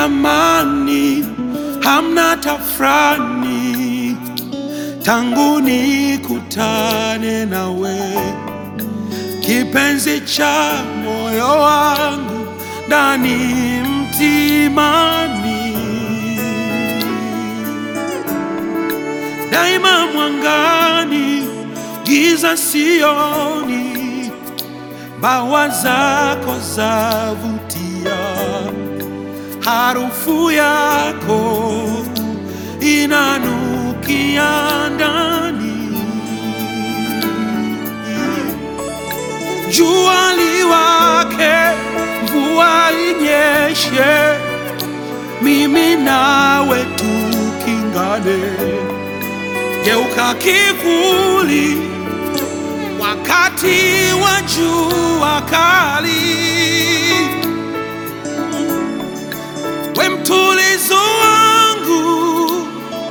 amani, hamna tafrani, tangu nikutane nawe, kipenzi cha moyo wangu ndani mtimani, daima mwangani, giza sioni, bawa zako zavutia, harufu yako inanukia ndani, jua liwake, mvua inyeshe, mimi nawe tukingane, geuka kivuli wakati wa jua kali, we mtulizo wangu,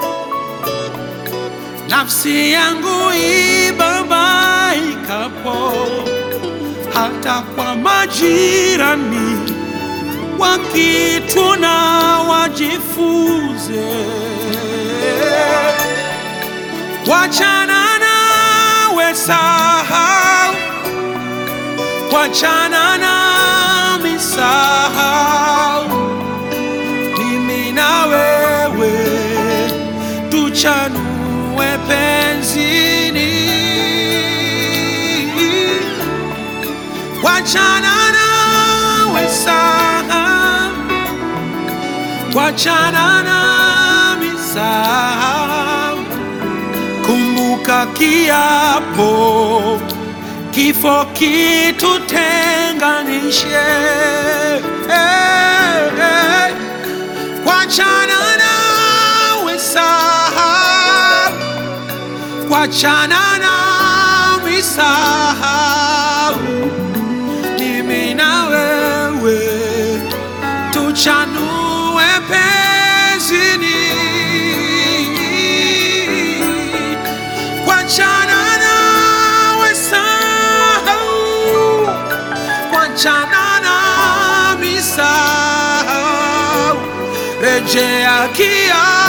nafsi yangu ibabaikapo, hata kwa majirani wakituna wajifunze wachana nawe sahau, wachana nami sahau, mimi na wewe tuchanue penzini, wachana nawe sahau, wachana nami sahau Kumbuka kiapo, kifo kitutenganishe. Hey, hey. Wachana nawe sahau, wachana nami sahau, mimi na wewe tuchanue penzini. Wachana nawe sahau, wachana nami sahau, rejea kia